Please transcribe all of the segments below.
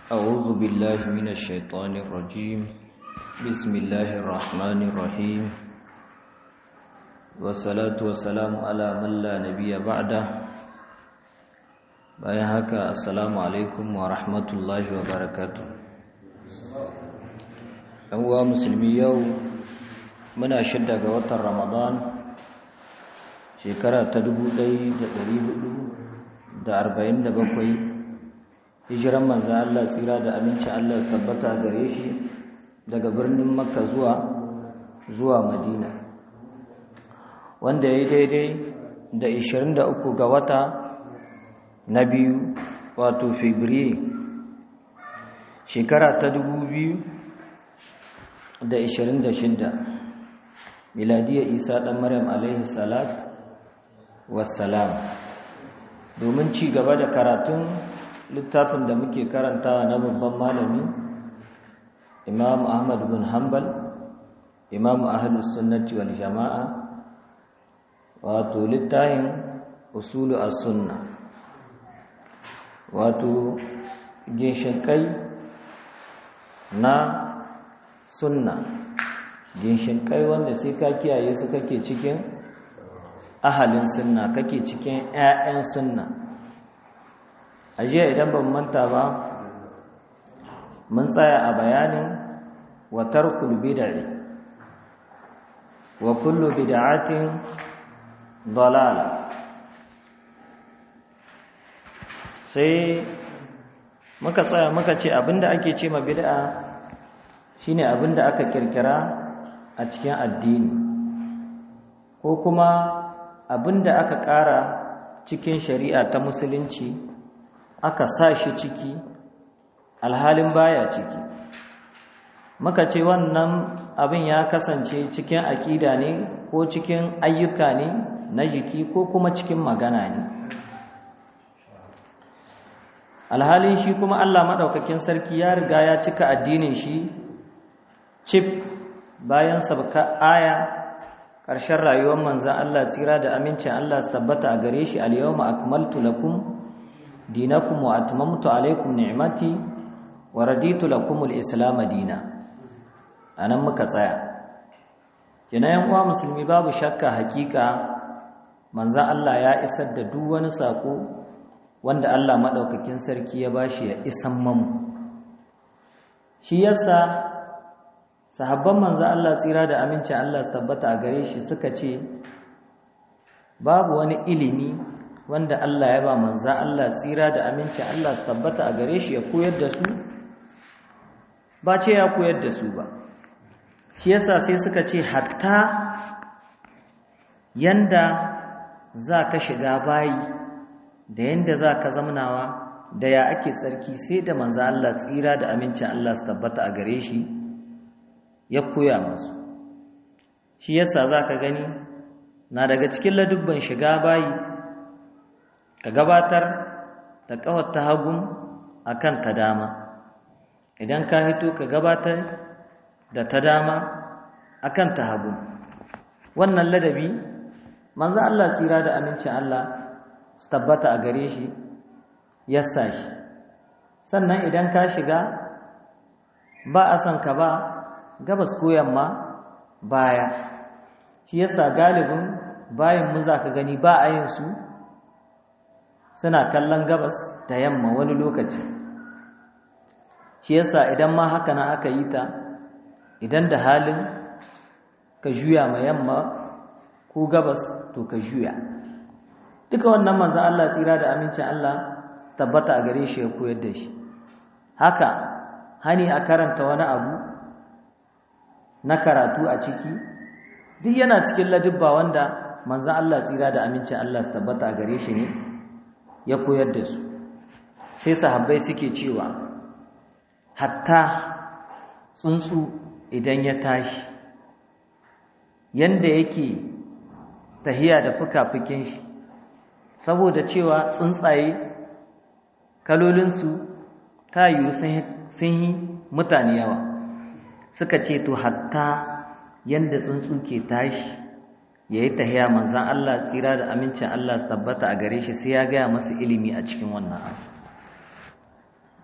أعوذ بالله من الشيطان الرجيم بسم الله الرحمن الرحيم والصلاة والسلام على من لا نبي بعده bayan haka assalamu alaikum wa rahmatullahi wa barakatu ɗan uwa musulmi yau muna shidda ga watan ramadan shekara ta 1447 hijiran manzan Allah tsira da amincin Allah su tabbata gare shi daga birnin makka zuwa zuwa madina wanda ya yi daidai da 23 ga wata na biyu wato fabriye shekara ta 2026 miladiyar isa ɗan maryam alaihi salat wassalam domin ci gaba da karatun littafin da muke karantawa na babban malami imam ahmad bin hanbal imam ahlus sunnati wal jama'a wato littafin usulu as-sunnah wato ginshinkai na sunna ginshinkai wanda sai ka kiyaye su kake cikin ahalin sunna kake cikin 'ya'yan sunna a jiya idan ban manta ba mun tsaya a bayanin wa tarkul bid'i wa kullu bid'atin dalala sai muka tsaya muka ce abinda ake ce ma bid'a shine abinda aka kirkira a cikin addini ko kuma abinda aka ƙara cikin shari'a ta musulunci aka sa shi ciki alhalin baya ciki muka ce wannan abin ya kasance cikin aƙida ne ko cikin ayyuka ne na jiki ko kuma cikin magana ne alhalin shi kuma Allah maɗaukakin sarki ya riga ya cika addinin shi cif bayan sabka aya ƙarshen rayuwar manzan Allah tsira da amincin Allah su tabbata a gare shi al-yawma akmaltu lakum dinakum wa atmamtu alaykum ni'mati wa raditu lakum al-islam dina anan muka tsaya kina yan uwa musulmi babu shakka hakika manzan Allah ya isar da duk wani sako wanda Allah maɗaukakin sarki ya bashi ya isan mamu shi yasa sahabban manzo Allah tsira da amincin Allah su tabbata a gare shi suka ce babu wani ilimi wanda Allah ya ba manzo Allah tsira da amincin Allah su tabbata a gare shi ya koyar da su ba ce ya koyar da su ba shi yasa sai suka ce hatta yanda za ka shiga bayi da yanda za ka zamnawa da ya ake tsarki sai da manzo Allah tsira da amincin Allah su tabbata a gare shi ya koya musu shi yasa za ka gani na daga cikin ladubban shiga bayi ka gabatar da ƙawar ta hagun a kan ta dama idan ka hito ka gabatar da ta dama a kan ta hagun wannan ladabi manzo Allah tsira da amincin Allah su tabbata a gare shi yassa shi sannan idan ka shiga ba a son ka ba gabas ko yamma baya shi yasa galibin bayan mu za ka gani ba a yin su suna kallon gabas da yamma wani lokaci shi yasa idan ma haka na aka yi ta idan da halin ka juya ma yamma ko gabas to ka juya duka wannan manzan Allah tsira da amincin Allah tabbata a gare shi ya koyar da shi haka hani a karanta wani abu na karatu a ciki duk yana cikin ladubba wanda manzan Allah tsira da amincin Allah su tabbata a gare shi ne ya koyar da su sai sahabbai suke cewa hatta tsuntsu idan ya tashi yanda yake tahiya da fuka-fukin shi saboda cewa tsuntsaye kalolinsu ta yiwu sun yi mutane yawa suka ce to hatta yanda tsuntsu ke tashi ya yi tahiya manzan Allah tsira da amincin Allah su tabbata a gare shi sai ya gaya masu ilimi a cikin wannan abu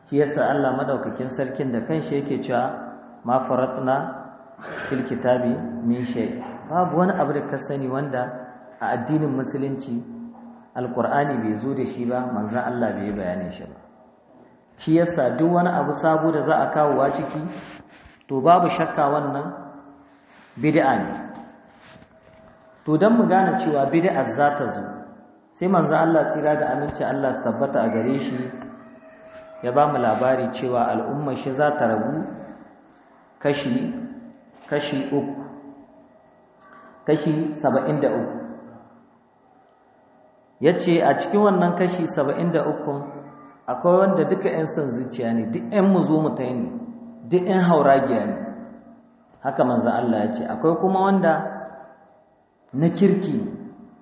shi yasa Allah madaukakin sarkin da kanshi yake cewa ma faratna fil kitabi min shay babu wani abu da ka sani wanda a addinin musulunci alqur'ani bai zo da shi ba manzon Allah bai bayanin shi ba shi yasa duk wani abu sabo da za a kawo wa ciki to babu shakka wannan bid'a ne to dan mu gane cewa bid'a za ta zo sai manzon Allah tsira da aminci Allah su tabbata a gare shi ya ba mu labari cewa al'ummar shi za ta rabu kashi kashi uku kashi saba'in da uku ya ce a cikin wannan kashi saba'in da uku akwai wanda duka 'yan son zuciya ne duk 'yan mu zo mu ta ne duk 'yan hauragiya ne haka manzan Allah ya ce akwai kuma wanda na kirki ne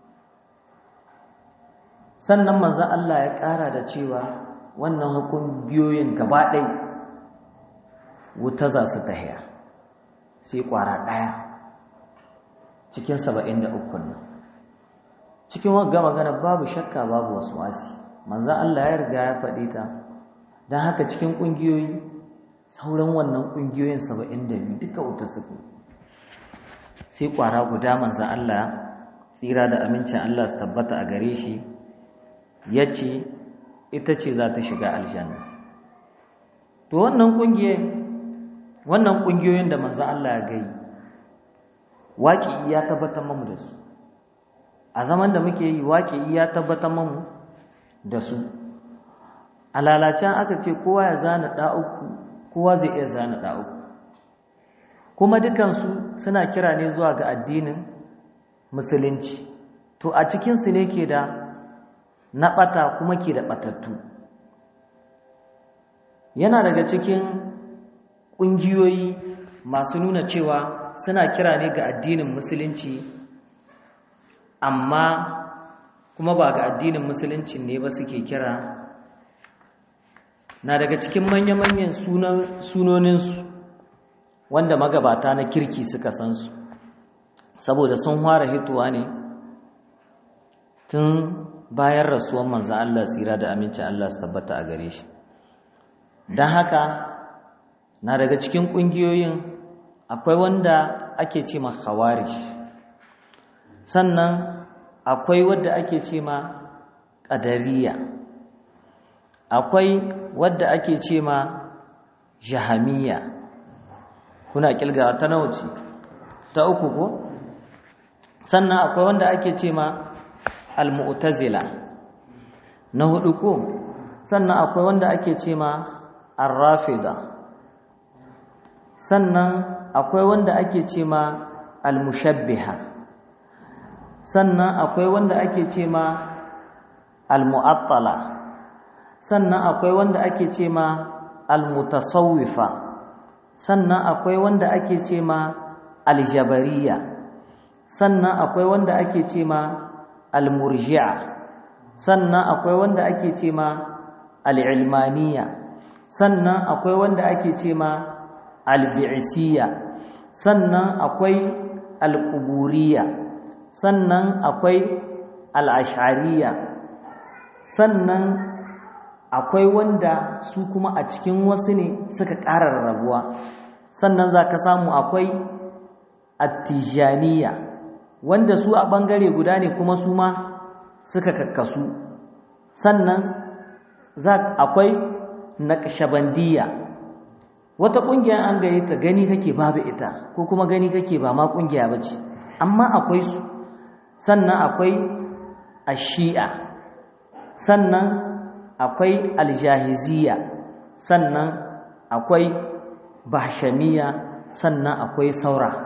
sannan manzan Allah ya ƙara da cewa wannan hukun biyoyin gaba ɗai wuta za su tahiya sai ƙwara ɗaya cikin saba'in da ukun nan cikin wagga magana babu shakka babu wasu wasi manzan Allah ya riga ya faɗi ta don haka cikin ƙungiyoyi sauran wannan ƙungiyoyin saba'in da biyu duka wuta suke sai ƙwara guda manzan Allah tsira da amincin Allah su tabbata a gare shi ya ce ita ce za ta shiga aljanna to wannan ƙungiyoyin wannan ƙungiyoyin da manzan Allah ya gai waƙi ya tabbatar mamu da su a zaman da muke yi waƙi ya tabbatar mamu da su a lalacen aka ce kowa ya zana ɗa'uku kowa zai iya zana ɗa'uku kuma dukansu suna kira ne zuwa ga addinin musulunci to a cikinsu ne ke da na ɓata kuma ke da ɓatattu yana daga cikin ƙungiyoyi masu nuna cewa suna kira ne ga addinin musulunci amma kuma ba ga addinin musulunci ne ba suke kira na daga cikin manya-manyan sunoninsu wanda magabata na kirki suka san su saboda sun fara hituwa ne tun bayan rasuwan manzan Allah tsira da amincin Allah su tabbata a gare shi don haka na daga cikin ƙungiyoyin akwai wanda ake ce ma khawarish sannan akwai wadda ake ce ma ƙadariya akwai wadda ake ce ma jahamiya kuna kilga ta nawa ce ta uku ko sannan akwai wanda ake ce ma al-mu'tazila na hudu ko sannan akwai wanda ake ce ma ar-rafida sannan akwai wanda ake ce ma al-mushabbiha sannan akwai wanda ake ce ma al-mu'attala sannan akwai wanda ake ce ma al-mutasawwifa sannan akwai wanda ake ce ma al-jabariya sannan akwai wanda ake ce ma al-murji'a sannan akwai wanda ake ce ma al-ilmaniya sannan akwai wanda ake ce ma al-bi'siyya sannan akwai al-quburiyya sannan akwai al-ash'ariyya sannan akwai wanda su kuma a cikin wasu ne suka ƙara rarrabuwa sannan za ka samu akwai attijaniya wanda su a ɓangare guda ne kuma su ma suka kakkasu sannan akwai naƙashabandiya wata ƙungiya an gare ta gani kake babu ita ko kuma gani kake ba ma ƙungiya ba ce amma akwai su sannan akwai ashi'a sannan akwai aljahiziya sannan akwai bahshamiya sannan akwai saura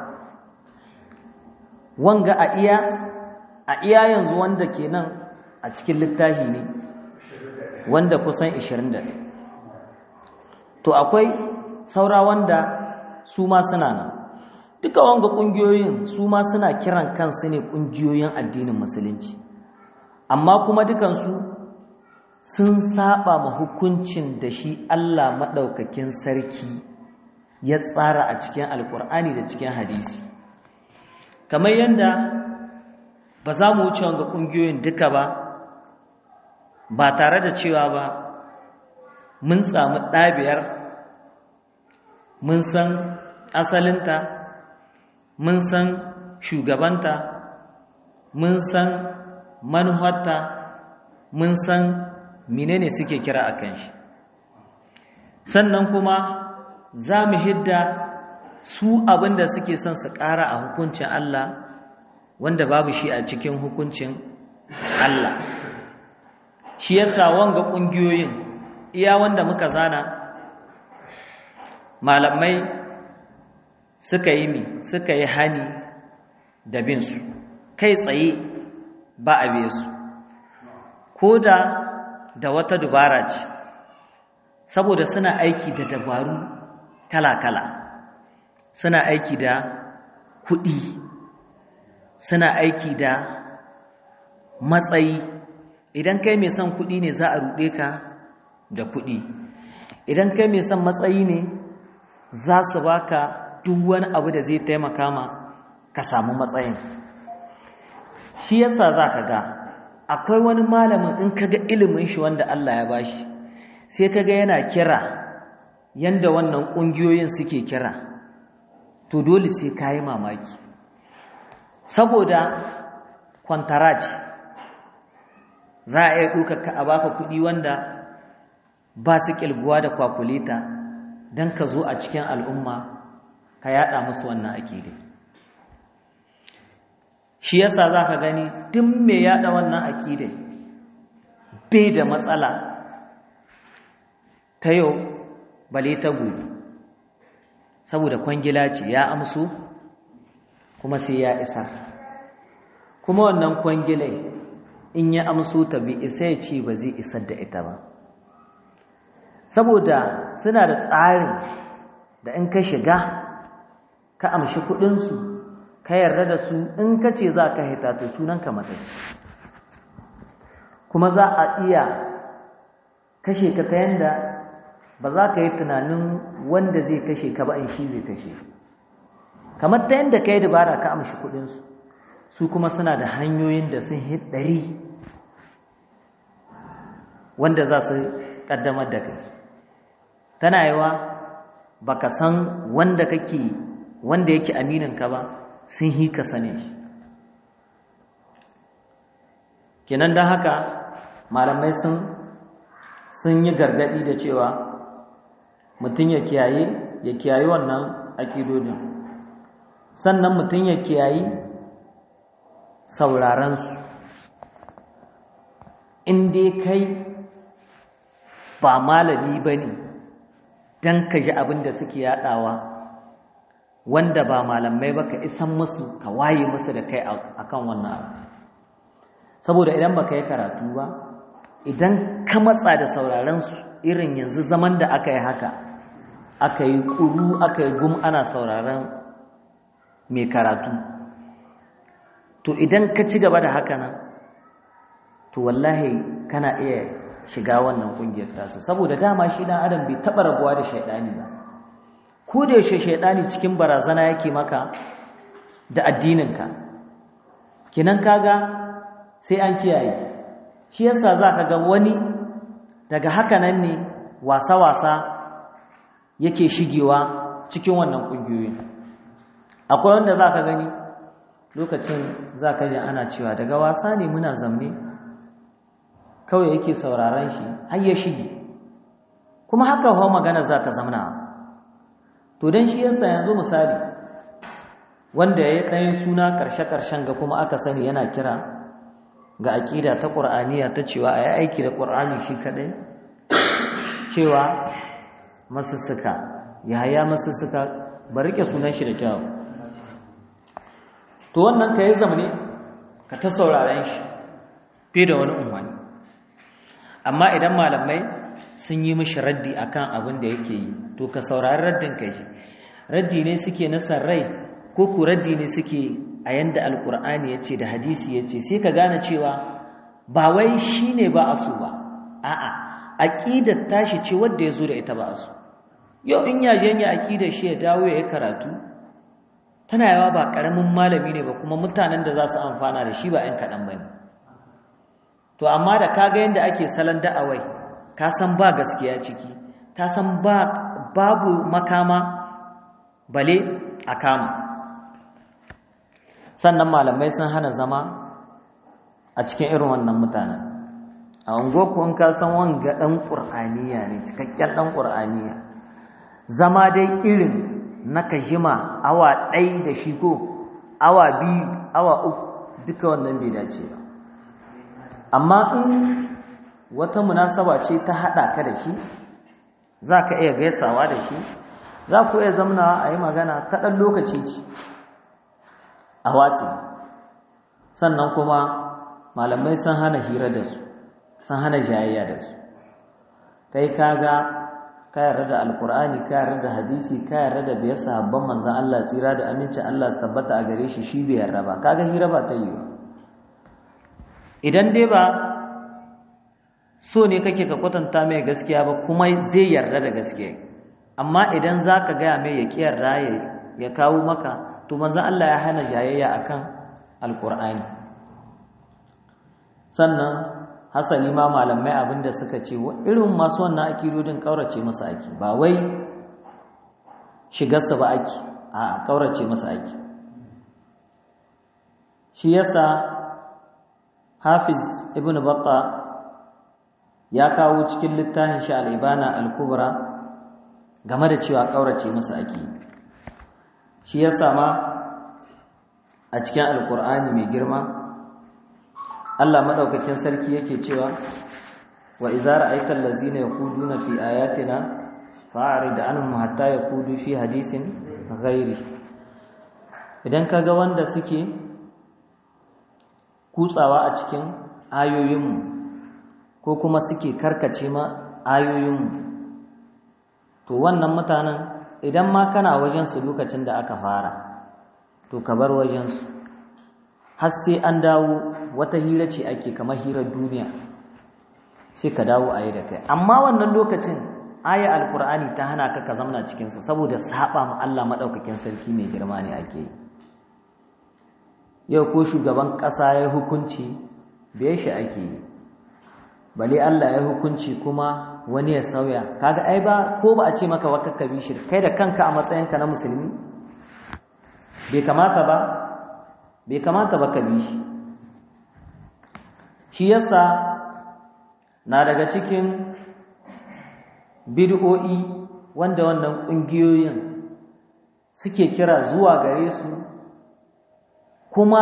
wanga a iya a iya yanzu wanda kenan a cikin littafi ne wanda kusan 21 to akwai saura wanda su ma suna nan duka wanga kungiyoyin su ma suna kiran kansu ne kungiyoyin addinin musulunci amma kuma dukansu sun saba ma hukuncin da shi Allah maɗaukakin sarki ya tsara a cikin alkur'ani da cikin hadisi kamar yadda ba za mu wuce wanga ƙungiyoyin duka ba ba tare da cewa ba mun samu ɗabiyar mun san asalinta mun san shugabanta mun san manuharta mun san menene suke kira a kan shi sannan kuma za mu hidda su abinda suke son su ƙara a hukuncin Allah wanda babu shi a cikin hukuncin Allah shi yasa wanga ƙungiyoyin iya wanda muka zana malamai suka yi mi suka yi hani da bin su kai tsaye ba a biye su ko da da wata dubara ce saboda suna aiki da dabaru kala-kala suna aiki da kuɗi suna aiki da matsayi idan kai mai son kuɗi ne za a ruɗe ka da kuɗi idan kai mai son matsayi ne za su baka duk wani abu da zai taimaka ma ka samu matsayin shi yasa za ka ga akwai wani malamin in ka ga ilimin shi wanda Allah ya bashi sai ka ga yana kira yanda wannan ƙungiyoyin suke kira to dole sai ka yi mamaki saboda kwantaraci za a iya ɗaukaka a baka kuɗi wanda ba su ƙilguwa da kwakulita don ka zo a cikin al'umma ka yaɗa musu wannan akidai shi yasa za ka gani duk mai yaɗa wannan akidai bai da matsala ta yau bale ta gobe saboda kwangila ce ya amsu kuma sai ya isa kuma wannan kwangilai in ya amso ta bi isa ya ce ba zai isar da ita ba saboda suna da tsarin da in ka shiga ka amshi kudinsu ka yarda da su in ka ce za ka hita to sunanka matacci kuma za a iya kashe ka ta yanda ba za ka yi tunanin wanda zai kashe ka ba in shi zai kashe kamar ta yanda ka yi dabara ka amshi kudinsu su kuma suna da hanyoyin da sun hit ɗari wanda za su ƙaddamar da kai tana yawa baka san wanda kake wanda yake amininka ba sun hi ka sane shi kenan don haka malamai sun sun yi gargadi da cewa mutum ya kiyaye ya kiyaye wannan aƙidodin sannan mutum ya kiyayi saurarensu in dai kai ba malami ba ne don ka ji abin da suke yaɗawa wanda ba malamai ba ka isan musu ka waye musu da kai akan wannan abu saboda idan ba ka yi karatu ba idan ka matsa da saurarensu irin yanzu zaman da aka yi haka aka yi ƙuru aka yi gum ana sauraren mai karatu to idan ka ci gaba da haka nan to wallahi kana iya shiga wannan ƙungiyar tasu saboda dama shi ɗan adam bai taɓa rabuwa da shaiɗani ba ko da yaushe shaiɗani cikin barazana yake maka da addininka kinan kaga sai an kiyaye shi yasa za ka ga wani daga haka nan ne wasa-wasa yake shigewa cikin wannan ƙungiyoyin akwai wanda za ka gani lokacin za ka ji ana cewa daga wasa ne muna zamne kawai yake sauraron shi har ya shige kuma haka hau magana za ta zamna to don shi yasa yanzu misali wanda ya yi ɗayan suna ƙarshe-ƙarshen ga kuma aka sani yana kira ga aƙida ta ƙur'aniya ta cewa a yi aiki da ƙur'ani shi kaɗai cewa masussuka yaya masussuka ba rike sunan shi da kyau to wannan ka yi zamane ka ta sauraren shi fi da wani umarni amma idan malamai sun yi mishi raddi akan abin da yake yi to ka saurari raddin ka shi raddi ne suke na rai ko ku raddi ne suke a yanda alkur'ani ya ce da hadisi ya ce sai ka gane cewa ba wai shi ne ba a so ba a'a aƙidar tashi ce wadda ya zo da ita ba a so yau in yajen ya aƙidar shi ya dawo ya yi karatu tana yawa ba ƙaramin malami ne ba kuma mutanen da za su amfana da shi ba ‘yan kaɗan ba ne to amma da kaga yadda ake salon da'awai ka san ba gaskiya ciki ka san ba babu makama bale a kama sannan malamai sun hana zama a cikin irin wannan mutanen a ungoku in ka san wanga ɗan ƙur'aniya ne cikakken ɗan ƙur'aniya zama dai irin na kashima awa ɗai da shi ko awa biyu awa uku duka wannan bai dace ba amma in wata munasaba ce ta haɗa ka da shi za ka iya gaisawa da shi za ku iya zamnawa a yi magana ta ɗan lokaci ce a watsi sannan kuma malamai sun hana hira da su sun hana jayayya da su kai kaga ka yarda da alkur'ani ka yarda da hadisi ka yarda da biyar sahabban manzan Allah tsira da amincin Allah su tabbata a gare shi shi bai yarda ba kaga hira ba ta yi ba idan dai ba so ne kake ka kwatanta mai gaskiya ba kuma zai yarda da gaskiya amma idan za ka gaya mai ya ƙi yarda ya kawo maka to manzan Allah ya hana jayayya akan alkur'ani sannan hasali ma malamai abinda suka ce irin masu wannan akidodin kaurace masa ake ba wai shigarsa ba ake a kaurace masa ake shi yasa hafiz ibn batta ya kawo cikin littafin shi al-ibana al-kubra game da cewa kaurace masa ake shi yasa ma a cikin alkur'ani mai girma Allah madaukakin sarki yake cewa wa idza ra'aita allazina yaquduna fi ayatina fa'rid anhum hatta yaqudu fi hadisin ghairi idan kaga wanda suke kutsawa a cikin ayoyinmu ko kuma suke karkace ma ayoyinmu to wannan mutanen idan ma kana wajen su lokacin da aka fara to ka bar wajen su har sai an dawo wata hira ce ake kamar hirar duniya sai ka dawo a yi da kai amma wannan lokacin aya alkur'ani ta hana ka ka zamna cikinsa saboda saba ma Allah maɗaukakin sarki mai girma ne ake yi yau ko shugaban ƙasa ya hukunci bai shi ake yi bale Allah ya hukunci kuma wani ya sauya kaga ai ba ko ba a ce maka wa kakkabi shi kai da kanka a matsayinka na musulmi bai kamata ba bai kamata ba ka bi shi shi yasa na daga cikin bid'o'i wanda wannan ƙungiyoyin suke kira zuwa gare su kuma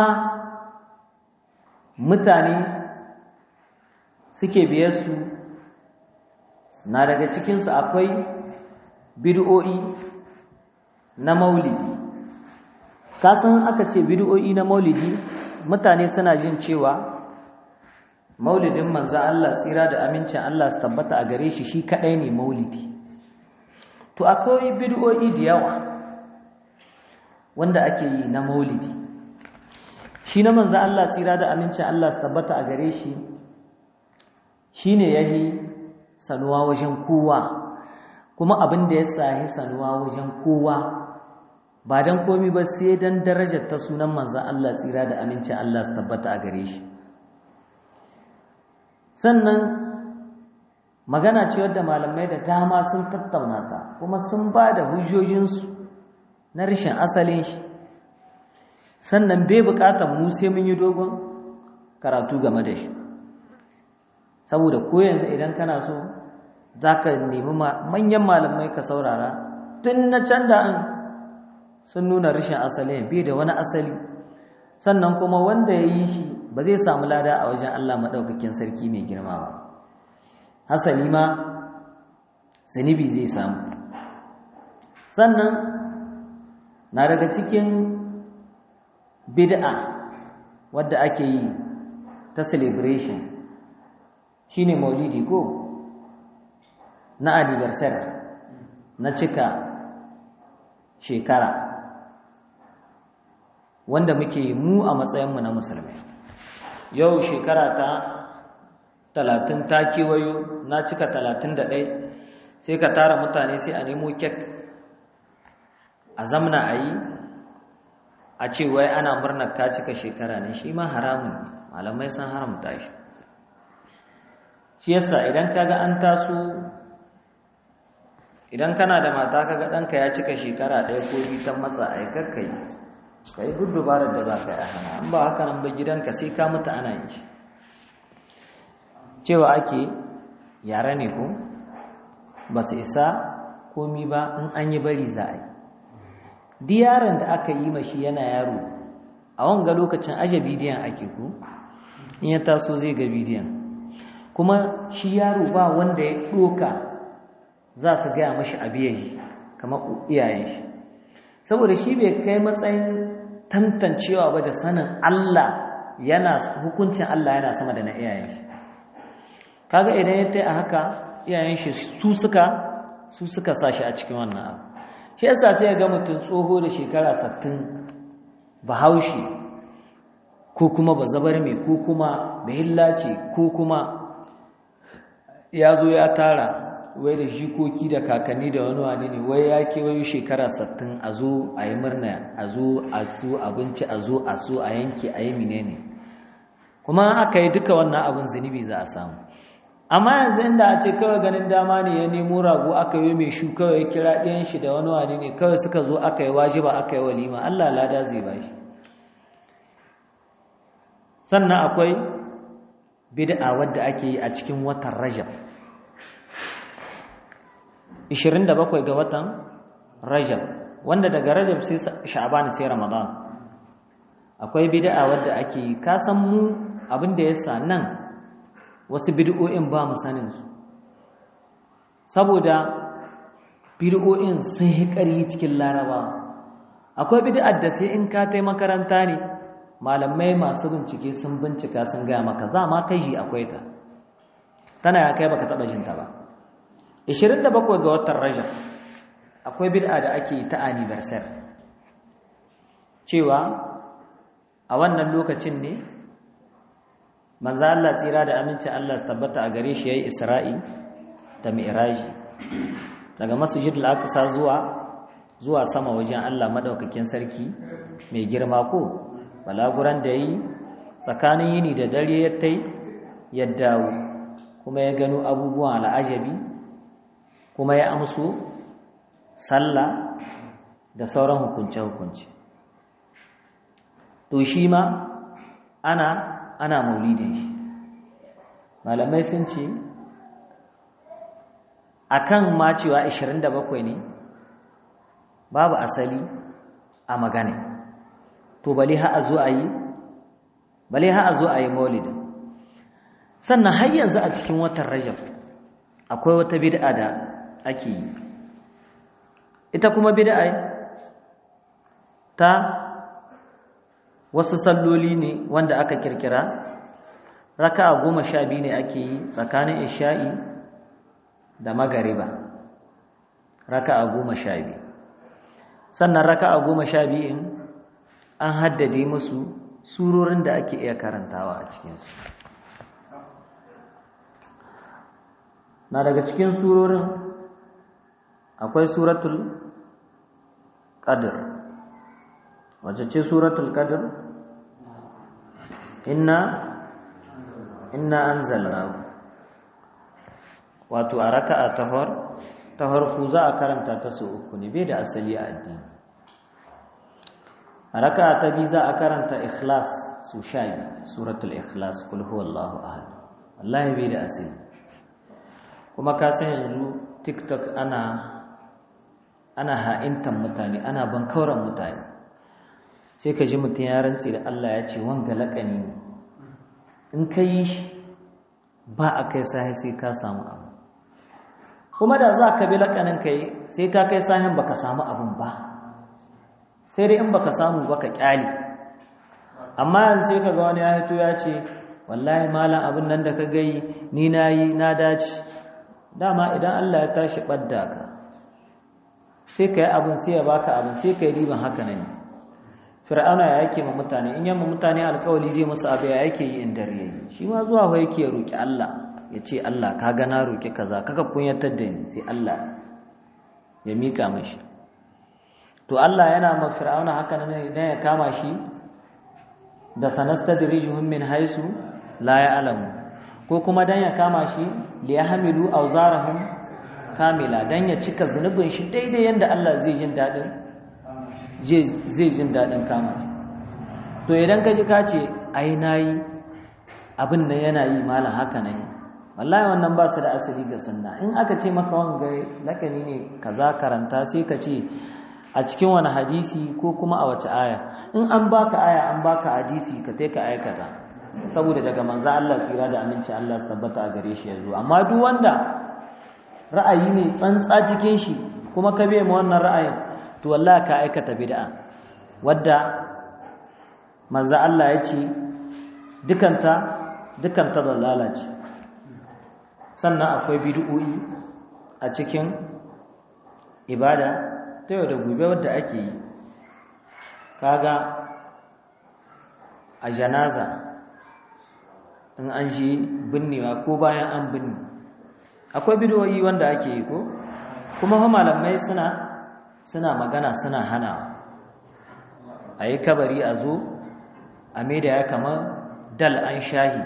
mutane suke biye su na daga cikinsu akwai bid'o'i na maulidi kasan aka ce bid'o'i na maulidi mutane suna jin cewa maulidin manzo Allah tsira da amincin Allah su tabbata a gare shi shi kadai ne maulidi to akwai bid'o'i da yawa wanda ake yi na maulidi shi na manzo Allah tsira da amincin Allah su tabbata a gare shi shine yahi sanuwa wajen kowa kuma abin da ya sahi sanuwa wajen kowa ba dan komi ba sai dan darajar ta sunan manzo Allah tsira da amincin Allah su tabbata a gare shi sannan magana ce wadda malamai da dama sun tattauna ta kuma sun ba da hujjojinsu na rashin asalin shi sannan bai bukatar mu sai mun yi dogon karatu game da shi saboda ko yanzu idan kana so za ka nemi manyan malamai ka saurara tun na can da an sun nuna rashin asali bai da wani asali sannan kuma wanda ya yi shi ba zai samu lada a wajen Allah maɗaukakin sarki mai girma ba hasali ma zunubi zai samu sannan na daga cikin bid'a wadda ake yi ta celebration shine maulidi ko na anniversary na cika shekara wanda muke mu a matsayinmu na musulmai yau shekara ta talatin ta kewayo na cika talatin da ɗai sai ka tara mutane sai a nemo kek a zamna a yi a ce wai ana murnar ka cika shekara ne shi ma haramun malamai sun haramta shi shi yasa idan kaga an taso idan kana da mata kaga ɗanka ya cika shekara ɗaya ko biyu ta matsa a yi kakkai ka yi duk dubarar da za ka yi a hana an ba haka nan ba gidanka sai ka mutu ana yi cewa ake yara ne ko ba su isa komi ba in an yi bari za a yi di yaron da aka yi mashi yana yaro a wanga lokacin aje bidiyon ake ku in ya taso zai ga bidiyon kuma shi yaro ba wanda ya ɗoka za su gaya mashi abiyayi kamar iyayen shi saboda shi bai kai matsayin tantancewa ba da sanin Allah yana hukuncin Allah yana sama da na iyayen shi kaga idan ya tai a haka iyayen shi su suka su suka sa shi a cikin wannan abu shi yasa sai ga mutum tsoho da shekara 60 bahaushe ko kuma bazabar mai ko kuma bahillaci ko kuma ya zo ya tara wai da jikoki da kakanni da wani wani ne wai ya kewayo shekara sattin a zo a yi murna a zo a su abinci a zo a so a yanke a yi menene kuma aka yi duka wannan abin zunubi za a samu amma yanzu inda a ce kawai ganin dama ne ya nemo rago aka yi mai shu kawai ya kira ɗayan shi da wani wani ne kawai suka zo aka yi wajiba aka yi walima allah lada zai ba shi sannan akwai bid'a wadda ake yi a cikin watan rajab 27 ga watan Rajab wanda daga Rajab sai Sha'ban sai Ramadan akwai bid'a wadda ake ka san mu abin da yasa nan wasu bid'o'in ba mu sanin su saboda bid'o'in sun yi ƙari cikin Laraba akwai bid'ar da sai in ka tai makaranta ne malamai masu bincike sun bincika sun gaya maka za ma kai shi akwai ta tana ya kai baka taba jinta ba 27 ga watan Rajab akwai bid'a da ake ta anniversary cewa a wannan lokacin ne manzo Allah tsira da aminci Allah su tabbata a gare shi yayi Isra'i da Mi'raji daga Masjidil Aqsa zuwa zuwa sama wajen Allah madaukakin sarki mai girma ko balaguran da yi tsakanin yini da dare ya tai ya dawo kuma ya gano abubuwan al'ajabi kuma ya amsu sallah da sauran hukunce-hukunce to shi ma ana ana maulidin shi malamai sun ce akan ma cewa 27 ne babu asali a magana to bale ha a zo a yi bale ha a zo a yi maulidin sannan har yanzu a cikin watan rajab akwai wata bid'a da ake yi ita kuma bid'a ta wasu salloli ne wanda aka kirkira raka'a goma sha biyu ne ake yi tsakanin isha'i da magariba raka'a goma sha biyu sannan raka'a goma sha biyun an haddade musu surorin da ake iya karantawa a cikinsu na daga cikin surorin akwai suratul qadr wacce ce suratul qadr inna inna anzalnahu wato a raka'a ta har ta harku za a karanta ta su uku ne bai da asali a addini a raka'a ta biyu za a karanta ikhlas su sha suratul ikhlas kul huwallahu ahad wallahi bai da asali kuma ka san yanzu tiktok ana ana ha'intan mutane ana bankauran mutane sai ka ji mutum ya rantse da Allah ya ce wanga laƙani ne in ka yi shi ba a kai sahi sai ka samu abu kuma da za ka bi laƙanin ka yi sai ka kai sahin ba ka samu abin ba sai dai in ba ka samu ba ka ƙyale amma yanzu sai ka ga wani ya hito ya ce wallahi malam abin nan da ka gai ni na yi na dace dama idan Allah ya tashi ɓadda ka sai ka yi abin sai ya baka abin sai ka yi riban haka nan fir'auna ya yake ma mutane in yamma mutane alkawali zai musu abu ya yake yi in dare yayi shi ma zuwa ho yake ya roki Allah ya ce Allah ka ga na roki kaza kaka kunyatar da ni sai Allah ya mika mashi to Allah yana ma fir'auna haka nan idan ya kama shi da sanastadrijuhum min haisu la ya'lamu ko kuma dan ya kama shi liyahmilu awzarahum kamila dan ya cika zunubin shi daidai yanda Allah zai jin dadin zai jin dadin kama to idan ka ji ka ce ai nayi abin nan yana yi malam haka ne wallahi wannan ba su da asali ga sunna in aka ce maka wanga lakani ne kaza karanta sai ka ce a cikin wani hadisi ko kuma a wace aya in an baka aya an baka hadisi ka kai ka aikata saboda daga manzo Allah tsira da aminci Allah su tabbata a gare shi yanzu amma duk wanda ra'ayi ne tsantsa cikin shi kuma ka bai ma wannan ra'ayin to wallahi ka aikata bid'a wadda manzo Allah ya ce dukanta dukanta da lalace sannan akwai bid'o'i a cikin ibada ta yau da gobe wadda ake yi kaga a janaza in an shi binnewa ko bayan an binne akwai bidiyoyi wanda ake yi ko kuma fa malamai suna suna magana suna hana a yi kabari a zo a maida ya kamar dal an shahi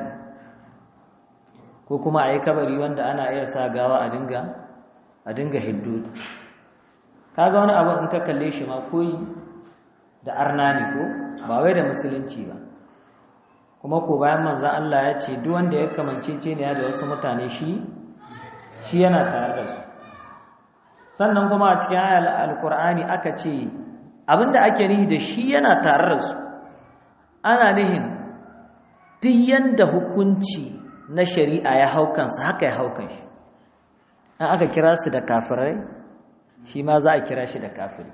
ko kuma a yi kabari wanda ana iya sa gawa a dinga a dinga hiddu kaga wani abu in ka kalle shi ma koyi da arna ne ko ba wai da musulunci ba kuma ko bayan manzan Allah ya ce duk wanda ya kamance ce ne da wasu mutane shi shi yana tare da su sannan kuma a cikin ayar alkur'ani aka ce abinda ake nihi da shi yana tare da su ana nihin duk yanda hukunci na shari'a ya haukansa haka ya haukan shi an aka kira su da kafirai shi ma za a kira shi da kafiri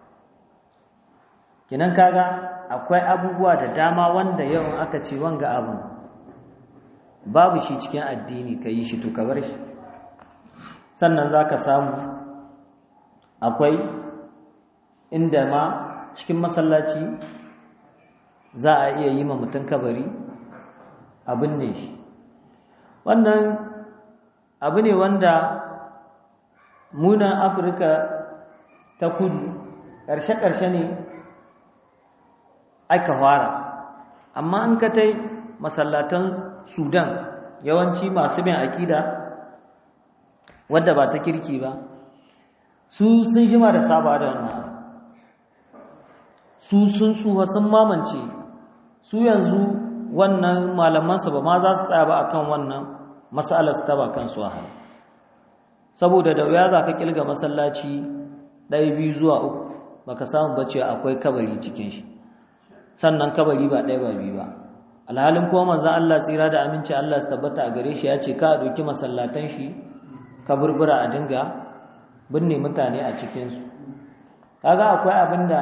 kinan kaga akwai abubuwa da dama wanda yawan aka ce wanga abu babu shi cikin addini ka yi shi to ka bar shi sannan za ka samu akwai inda ma cikin masallaci za a iya yi ma mutum kabari abin ne shi wannan abu ne wanda munan afirka ta kudu ƙarshe-ƙarshe ne aka fara amma in ka tai masallatan sudan yawanci masu bin akida wadda ba ta kirki ba su sun jima da saba da wannan su sun tsuha sun mamance su yanzu wannan malamansa ba ma za su tsaya ba akan wannan matsalar su taba kansu a hannu saboda da wuya za ka kilga masallaci ɗaya biyu zuwa uku baka samu bacci akwai kabari cikin shi sannan kabari ba ɗaya ba biyu ba alhalin kuma manzan Allah tsira da aminci Allah su tabbata a gare shi ya ce ka ɗauki masallatan shi kaburbura a dinga binne mutane a cikinsu kaga akwai abin da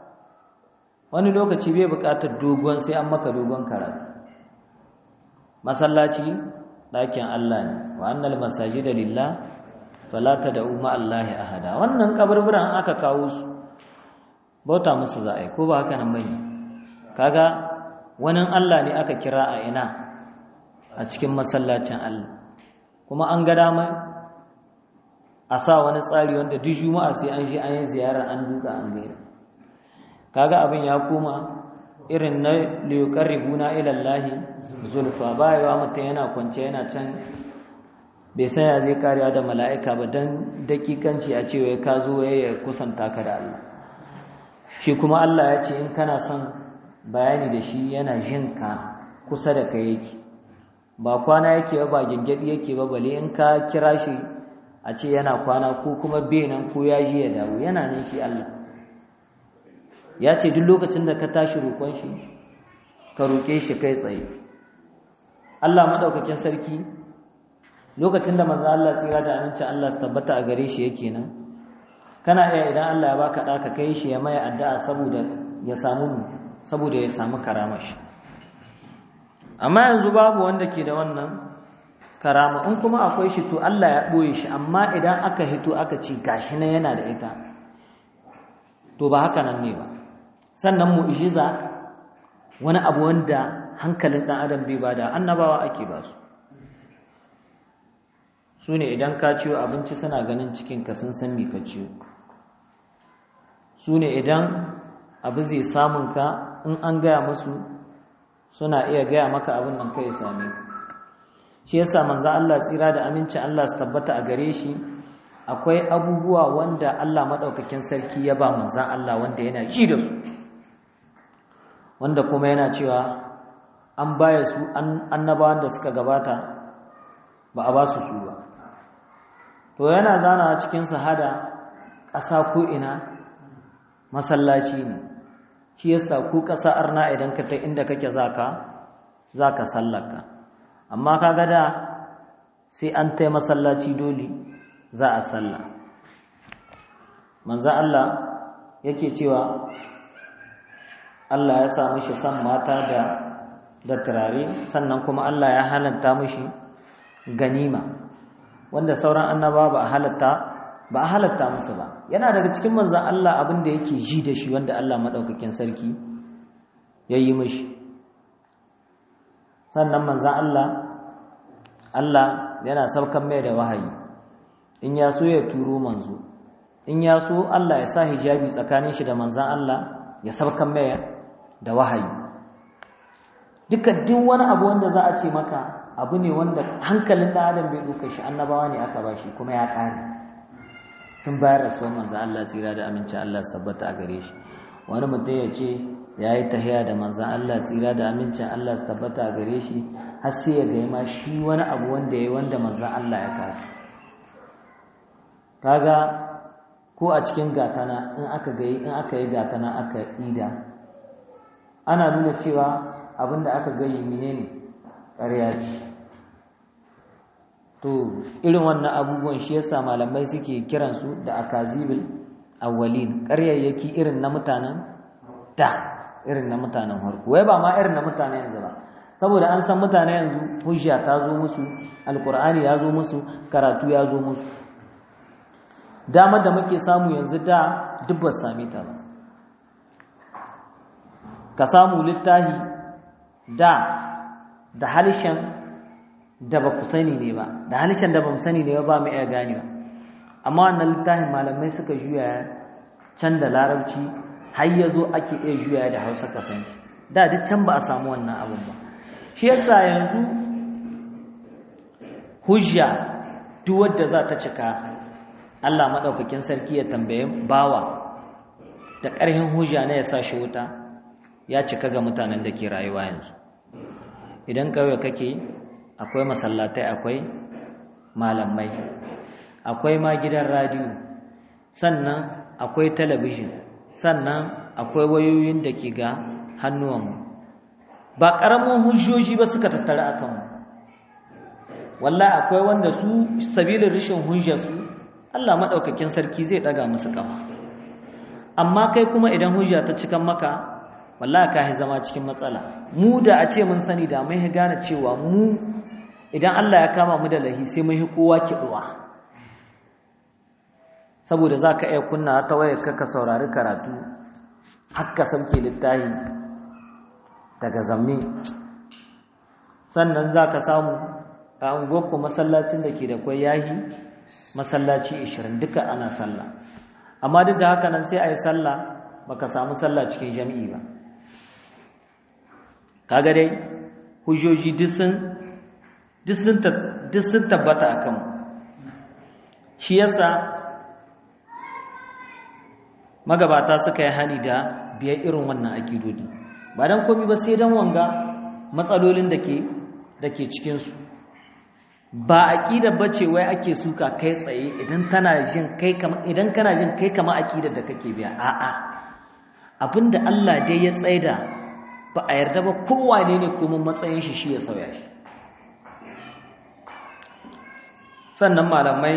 wani lokaci bai buƙatar dogon sai an maka dogon karatu masallaci ɗakin Allah ne wa annal masajida lillah fala tad'u ma Allahi ahada wannan kaburburan aka kawo su bauta musu za a yi ko ba haka nan bane kaga wani Allah ne aka kira a ina a cikin masallacin Allah kuma an ga dama a sa wani tsari wanda duk juma'a sai an je an yi ziyarar an duka an gaira kaga abin ya koma irin na liyuqarribuna ila Allah zulfa bayawa mutum yana kwance yana can bai san ya zai kariya da mala'ika ba dan dakikanci a cewa ka zo ya kusanta ka da Allah shi kuma Allah ya ce in kana son bayani da shi yana jin ka kusa da kai yake ba kwana yake ba ba gingadi yake ba bale in ka kira shi a ce yana kwana ko kuma benan ko ya ji ya dawo yana nan shi Allah ya ce duk lokacin da ka tashi roƙon shi ka roƙe shi kai tsaye Allah madaukakin sarki lokacin da manzo Allah tsira da amincin Allah su tabbata a gare shi yake nan kana iya idan Allah ya baka da ka kai shi ya mai addu'a saboda ya samu saboda ya samu karamashi amma yanzu babu wanda ke da wannan karama in kuma akwai shi to Allah ya ɓoye shi amma idan aka hito aka ce gashi na yana da ita to ba haka nan ne ba sannan mu'jiza wani abu wanda hankalin ɗan adam bai bada annabawa ake ba su su ne idan ka ciwo abinci suna ganin cikinka sun san me ka ciwo su ne idan abu zai samun ka in an gaya musu suna iya gaya maka abin nan kai same shi yasa manzo Allah tsira da aminci Allah su tabbata a gare shi akwai abubuwa wanda Allah madaukakin sarki ya ba manzon Allah wanda yana ji da su wanda kuma yana cewa an baya su annabawan da suka gabata ba a ba su su ba to yana zana cikin sahada ƙasa ko ina masallaci ne shi yasa ku ƙasa arna idan ka ta inda kake zaka zaka sallaka amma kaga da sai an tai masallaci dole za a salla manzo Allah yake cewa Allah ya sa mishi san mata da da turare sannan kuma Allah ya halatta mishi ganima wanda sauran annaba ba a halatta ba a halatta musu ba yana daga cikin manzan Allah abin da yake ji da shi wanda Allah maɗaukakin sarki ya yi mishi sannan manzan Allah Allah yana saukan mai da wahayi in ya so ya turo manzo in ya so Allah ya sa hijabi tsakanin shi da manzan Allah ya saukan mai da wahayi duka duk wani abu wanda za a ce maka abu ne wanda hankalin da adam bai duka shi annabawa ne aka bashi kuma ya kare tun bayar rasuwar manzo Allah tsira da aminci Allah sabbata a gare shi wani mutum ya ce ya yi tahiya da manzan Allah tsira da amincin Allah tabbata a gare shi har sai ya gaya ma shi wani abu wanda ya yi wanda manzan Allah ya kasa kaga ko a cikin gatana in aka gayi in aka yi gatana aka ida ana nuna cewa abinda aka gayi menene ƙarya ce to irin wannan abubuwan shi yasa malamai suke kiransu da akazibil awwalin ƙaryayyaki irin na mutanen da irin na mutanen harko wai ba ma irin na mutanen yanzu ba saboda an san mutane yanzu hujja ta zo musu alkur'ani ya zo musu karatu ya zo musu dama da muke samu yanzu da duk ba sami ta ba ka samu littahi da da halishan da ba ku sani ne ba da halishan da ba mu sani ne ba mu iya ganewa amma wannan littafin malamai suka juya can da larabci har ya zo ake iya juya da hausa ka sani da duk can ba a samu wannan abin ba shi yasa yanzu hujja duk wadda za ta cika Allah maɗaukakin sarki ya tambaye bawa da ƙarhin hujja na ya sa shi wuta ya cika ga mutanen da ke rayuwa yanzu idan kawai kake akwai masallatai akwai malamai akwai ma gidan radiyo sannan akwai talabijin sannan akwai wayoyin da ke ga hannuwanmu ba ƙaramin hujjoji ba suka tattara a kanmu wallahi akwai wanda su sabilin rashin hujjarsu Allah maɗaukakin sarki zai ɗaga musu ƙafa amma kai kuma idan hujja ta cikan maka wallahi ka yi zama cikin matsala mu da a ce mun sani da mun gane cewa mu idan Allah ya kama mu da lahi sai mun yi kowa kiɗuwa saboda za ka iya kunna ta wayar ka saurari karatu haka sauke littahi daga zamne sannan za ka samu a unguwarku masallacin da ke da kwai yahi masallaci 20 duka ana sallah amma duk da haka nan sai a yi sallah baka samu sallah cikin jami'i ba kaga dai hujjoji duk sun tabbata a kanmu shi yasa magabata suka yi hani da biyar irin wannan akidodi ba don komi ba sai don wanga matsalolin da ke da ke cikinsu ba aƙida ba ce wai ake suka kai tsaye idan tana jin kai kama idan kana jin kai kama aƙidar da kake biya a'a abinda Allah dai ya tsaida ba a yarda ba kowa ne ne kuma matsayin shi shi ya sauya shi sannan malamai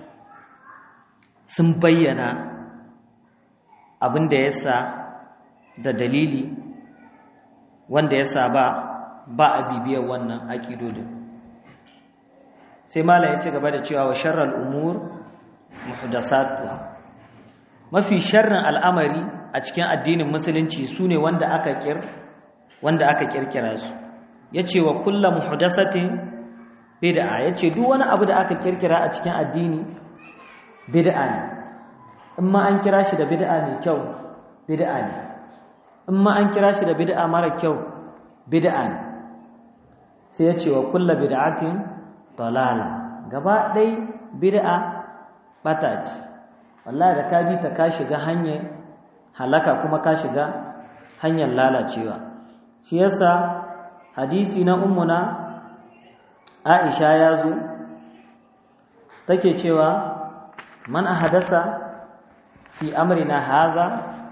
sun bayyana abin da ya sa da dalili wanda ya sa ba ba a bibiyar wannan aƙidodin sai malam ya ci gaba da cewa wa sharral umur muhdasatuha mafi sharrin al'amari a cikin addinin musulunci sune wanda aka kir wanda aka kirkira su yace wa kullu muhdasatin bid'a yace duk wani abu da aka kirkira a cikin addini bid'a ne in ma an kira shi da bid'a mai kyau bid'a ne in ma an kira shi da bid'a mara kyau bid'a ne sai yace wa kullu bid'atin dalala gaba ɗai bid'a bata ce wallahi da ka bi ta ka shiga hanyar halaka kuma ka shiga hanyar lalacewa shi yasa hadisi na ummuna Aisha ya zo take cewa man ahadasa fi amrina haza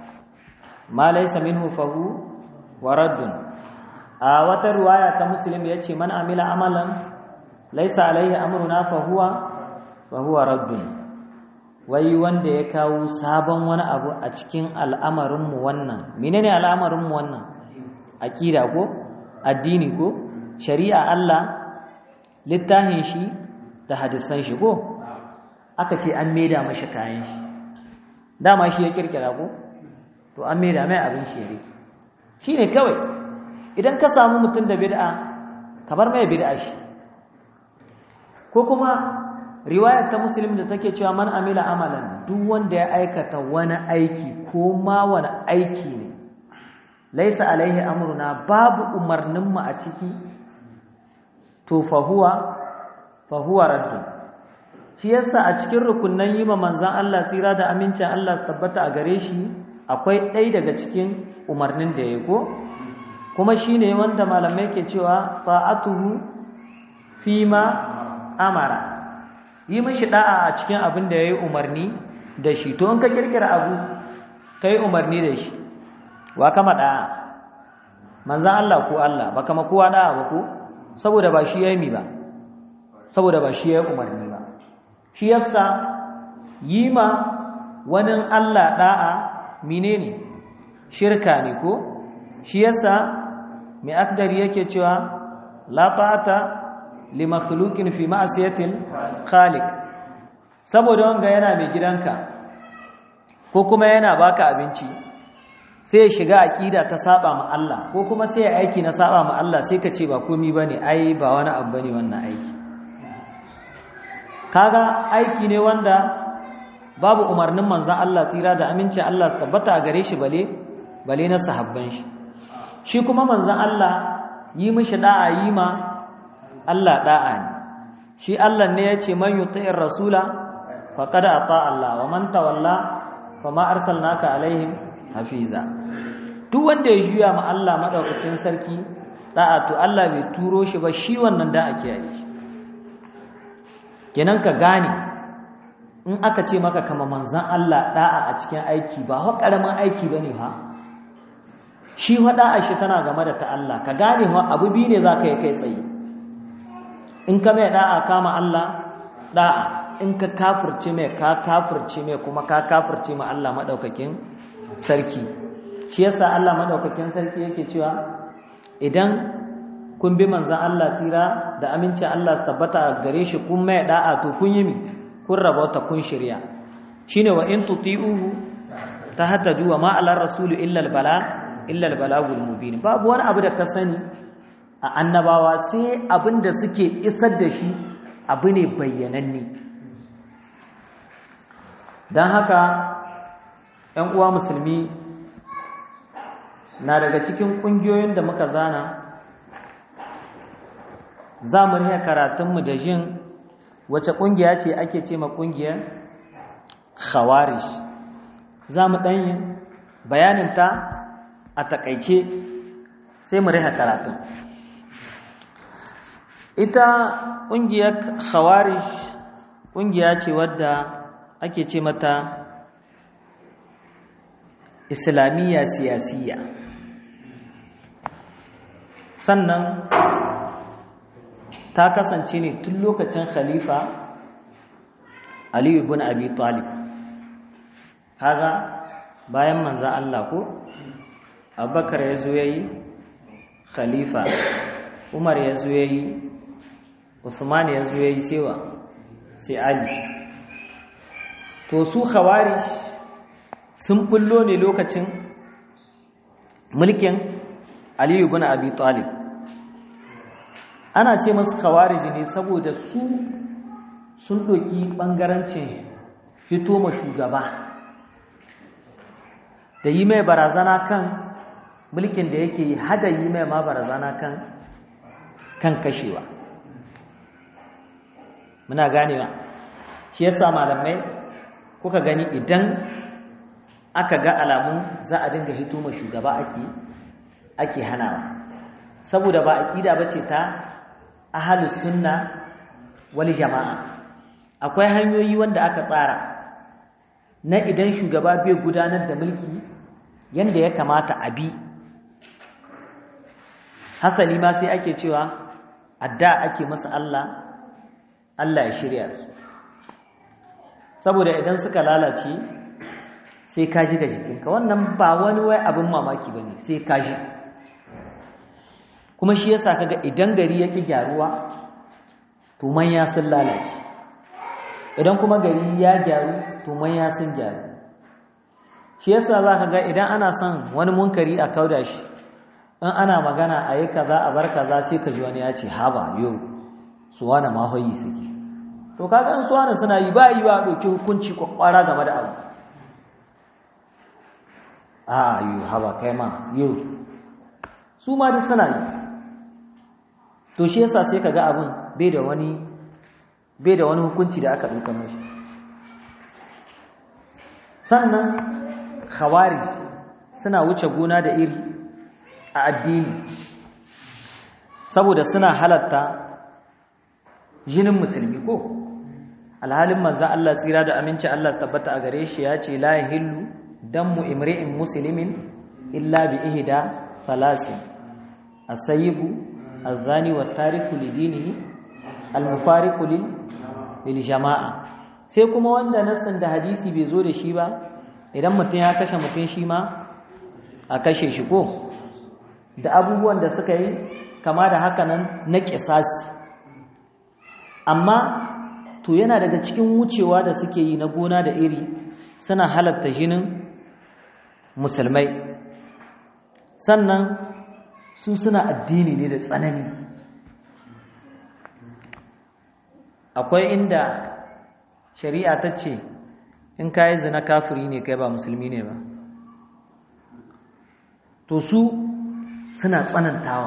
ma laysa minhu fahu waraddun a wata riwaya ta muslim yace man amila amalan laysa alaihi amruna fahuwa fahuwa raddun wai wanda ya kawo sabon wani abu a cikin al'amarin mu wannan menene al'amarin mu wannan aqida ko addini ko shari'a Allah littafin shi da hadisan shi ko aka ce an maida mashi kayan shi dama shi ya kirkira ko to an maida mai abin shi yare shine kawai idan ka samu mutum da bid'a ka bar mai bid'a shi ko kuma riwayar ta muslim da take cewa man amila amalan duk wanda ya aikata wani aiki ko ma wani aiki ne laisa alaihi amruna babu umarnin mu a ciki to fahuwa fahuwa raddun shi yasa a cikin rukunnan yi ma manzan Allah tsira da amincin Allah su tabbata a gare shi akwai ɗaya daga cikin umarnin da ya ko kuma shi ne wanda malamai ke cewa ta'atuhu fi ma amara yi mashi da'a a cikin abin da ya yi umarni da shi to in ka kirkira abu ka yi umarni da shi wa kama da'a manzan Allah ko Allah ba kama kowa da'a ba ko saboda ba shi ya yi mi ba saboda ba shi ya yi umarni ba shi yasa yi ma wani Allah da'a menene shirka ne ko shi yasa mai akdari yake cewa la ta'ata li makhluqin fi ma'siyatil khaliq saboda wanga yana mai gidanka ko kuma yana baka abinci sai ya shiga aqida ta saba ma Allah ko kuma sai ya aiki na saba ma Allah sai ka ce ba komai bane ai ba wani abu bane wannan aiki kaga aiki ne wanda babu umarnin manzon Allah tsira da aminci Allah su tabbata a gare shi bale bale na sahabban shi shi kuma manzon Allah yi mishi da'a yi ma Allah da'a ne shi Allah ne ya ce man yuti'ir rasula faqad ata Allah wa man tawalla fama arsalnaka alaihim hafiza duk wanda ya juya ma Allah madaukakin sarki da'a to Allah bai turo shi ba shi wannan da ake yi shi kenan ka gane in aka ce maka kama manzan Allah da'a a cikin aiki ba wa karamin aiki bane ha shi wa da'a shi tana game da ta Allah ka gane wa abu biyu ne zaka yi kai tsaye in ka mai da'a kama Allah da'a in ka kafirce mai ka kafirce mai kuma ka kafirce ma Allah madaukakin sarki shi yasa Allah madaukakin sarki yake cewa idan kun bi manzan Allah tsira da amincin Allah su tabbata gare shi kun mai da'a to kun yi mi kun rabauta kun shirya shine wa in tuti'uhu tahtadu wa ma 'ala rasuli illa al-bala illa al-balagul mubin babu wani abu da ka sani a annabawa sai abin da suke isar da shi abu ne bayyananne don haka ‘yan uwa musulmi na daga cikin ƙungiyoyin da muka zana za mu riya karatunmu da jin wace ƙungiya ce ake ce ma ƙungiyar khawarish za mu ɗanyin bayaninta a taƙaice sai mu riya karatun ita ƙungiyar khawarish ƙungiya ce wadda ake ce mata islamiyya siyasiyya sannan ta kasance ne tun lokacin khalifa aliyu ibn abi talib kaga bayan manza Allah ko abubakar ya zo ya yi khalifa umar ya zo ya yi usman ya zo ya yi sewa sai ali to su khawarij sun bullo ne lokacin mulkin aliyu ibn abi talib ana ce masu khawarij ne saboda su sun doki bangarancin fito ma shugaba da yi mai barazana kan mulkin da yake yi hada yi mai ma barazana kan kan kashewa muna ganewa shi yasa malamai kuka gani idan aka ga alamun za a dinga hito ma shugaba ake ake hanawa saboda ba aqida bace ta ahlus sunna wal jama'a akwai hanyoyi wanda aka tsara na idan shugaba bai gudanar da mulki yanda ya kamata a bi hasali ma sai ake cewa adda ake masa Allah Allah ya shirya su saboda idan suka lalace sai ka ji da jikinka wannan ba wani wai abin mamaki ba ne sai ka ji kuma shi yasa kaga idan gari yake gyaruwa to manya sun lalace idan kuma gari ya gyaru to manya sun gyaru shi yasa za ka ga idan ana son wani munkari a kauda shi in ana magana a yi kaza a bar kaza sai ka ji wani ya ce haba yau su wani mahoyi suke to kaga in su wani suna yi ba yi ba ɗauki hukunci kwakwara game da abu a yi haba kai ma yau su ma duk suna yi to shi yasa sai ka ga abin bai da wani bai da wani hukunci da aka ɗauka mashi sannan khawarij suna wuce gona da iri a addini saboda suna halatta jinin musulmi ko alhalin manzo Allah tsira da aminci Allah su tabbata a gare shi ya ce la yahillu damu imri'in muslimin illa bi ihda thalasin as-sayyibu az-zani wat-tariku lidinihi al-mufariqu lil jama'a sai kuma wanda nassan da hadisi bai zo da shi ba idan mutum ya kashe mutum shi ma a kashe shi ko da abubuwan da suka yi kama da haka nan na ƙisasi amma to yana daga cikin wucewa da suke yi na gona da iri suna halatta jinin musulmai sannan su suna addini ne da tsanani akwai inda shari'a ta ce in ka yi zina kafiri ne kai ba musulmi ne ba to su suna tsanantawa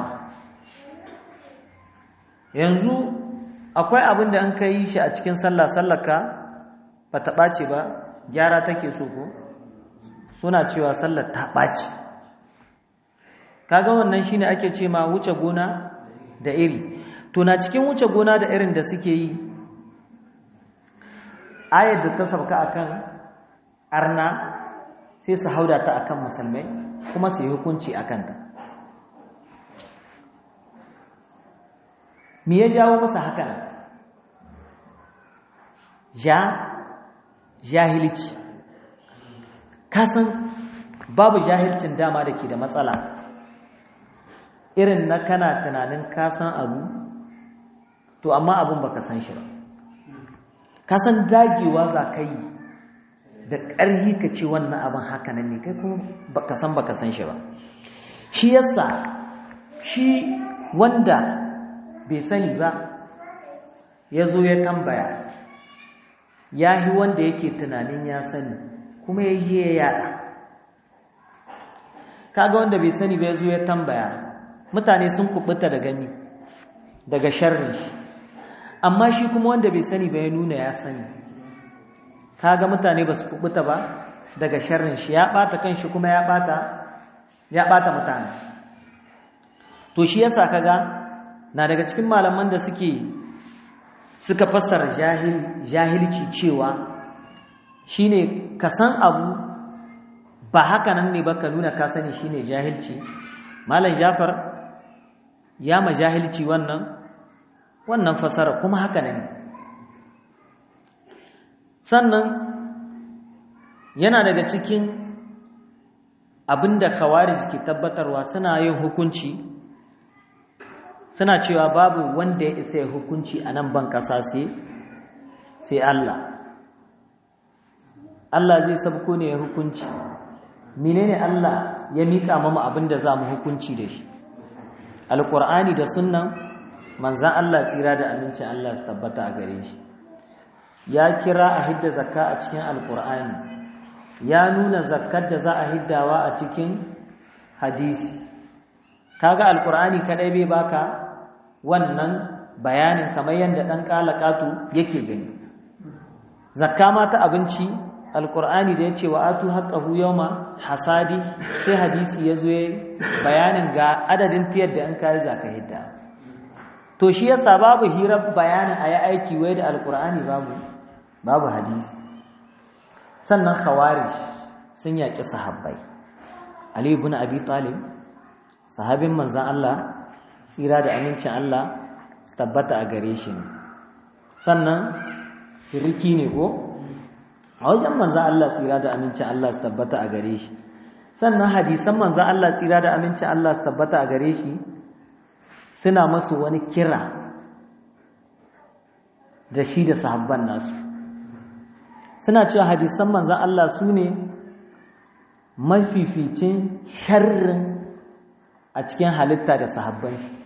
yanzu akwai abin da an ka yi shi a cikin sallah sallaka ba ta ɓace ba gyara take so ko suna cewa sallar ta ɓace kaga wannan shine ake ce ma wuce gona da iri to na cikin wuce gona da irin da suke yi ayar da ta sauka akan arna sai su hauda ta akan musulmai kuma su yi hukunci akan ta me ya jawo masa haka ja jahilci kasan babu jahilcin dama da ke da matsala irin na kana tunanin kasan abu to amma abun baka san shi ba kasan dagewa za ka yi da ƙarfi ka ce wannan abin haka nan ne kai kuma baka san baka san shi ba shi yasa shi wanda bai sani ba ya zo ya tambaya ya yi wanda yake tunanin ya sani kuma ya yi ya yada kaga wanda bai sani ba ya zo ya tambaya mutane sun kubuta da gani daga sharrin shi amma shi kuma wanda bai sani ba ya nuna ya sani kaga mutane ba su kubuta ba daga sharrin shi ya bata kanshi kuma ya bata ya bata mutane to shi yasa kaga na daga cikin malaman da suke suka fassara jahil jahilci cewa shine ka san abu ba haka nan ne ba ka nuna ka sani shine jahilci malam Jafar ya ma jahilci wannan wannan fasara kuma haka ne sannan yana daga cikin abinda khawarij ke tabbatarwa suna yin hukunci suna cewa babu wanda ya isa ya hukunci a nan ban kasa sai sai Allah Allah zai sabko ne ya hukunci menene Allah ya mika mamu abinda za mu hukunci da shi alqur'ani da sunnan manzan Allah tsira da amincin Allah su tabbata a gare shi ya kira a hidda zakka a cikin alkur'ani ya nuna zakkar da za a hiddawa a cikin hadisi kaga alkur'ani kadai bai baka wannan bayanin kamar yadda ɗan ƙalaƙatu yake gani zakka ma ta abinci alƙur'ani da ya ce wa atu haƙƙahu yawma hasadi sai hadisi ya zo bayanin ga adadin tiyar da an kayi zaka hidda to shi yasa babu hirar bayanin a yi aiki wai da alƙur'ani babu babu hadisi sannan khawarij sun yaƙi sahabbai ali ibn abi talib sahabin manzan Allah tsira da amincin Allah su tabbata a gare shi ne sannan siriki ne ko a wajen manzan Allah tsira da amincin Allah su tabbata a gare shi sannan hadisan manzan Allah tsira da amincin Allah su tabbata a gare shi suna masu wani kira da shi da sahabban nasu suna cewa hadisan manzan Allah su ne mafificin sharrin a cikin halitta da sahabban shi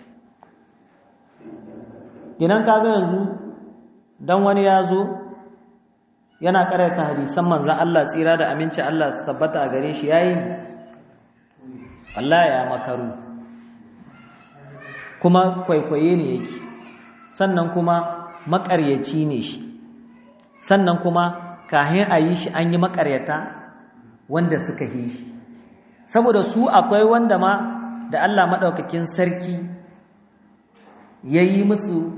ginan kaga yanzu don wani ya zo yana karanta hadisan manzan Allah tsira da aminci Allah su tabbata a gare shi yayi Allah ya makaru kuma kwaikwaye ne yake sannan kuma makaryaci ne shi sannan kuma kahin a yi shi an yi makaryata wanda suka yi shi saboda su akwai wanda ma da Allah maɗaukakin sarki ya yi musu